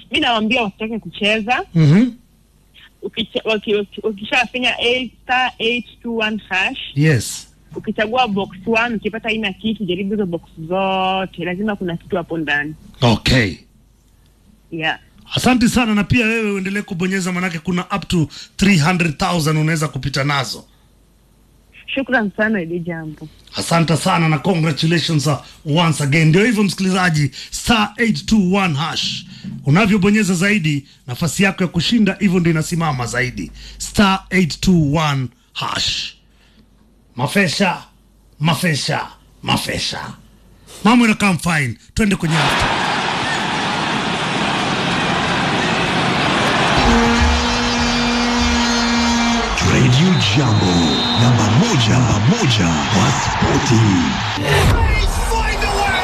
mi nawambia wasitake kucheza Mhm. Ukicha- waki- waki- ukishafinya eight- star 821 hash Yes. ukichagua box one ukipata aina kitu jaribu hizo box zote lazima kuna kitu hapo ndani Okay. yeah Asante sana na pia wewe uendelee kubonyeza manake kuna up to 300,000 unaweza kupita nazo. shukran sana ili jambo Asante sana na congratulations uh, once again. Ndio hivyo msikilizaji, star 821 hash. Unavyobonyeza zaidi, nafasi yako ya kushinda hivyo ndio inasimama zaidi. Star 821 hash. Mafesha, mafesha, mafesha. Mambo inakaa fine. Twende kwenye after. Radio Jambo, namba moja, namba moja kwa spoti.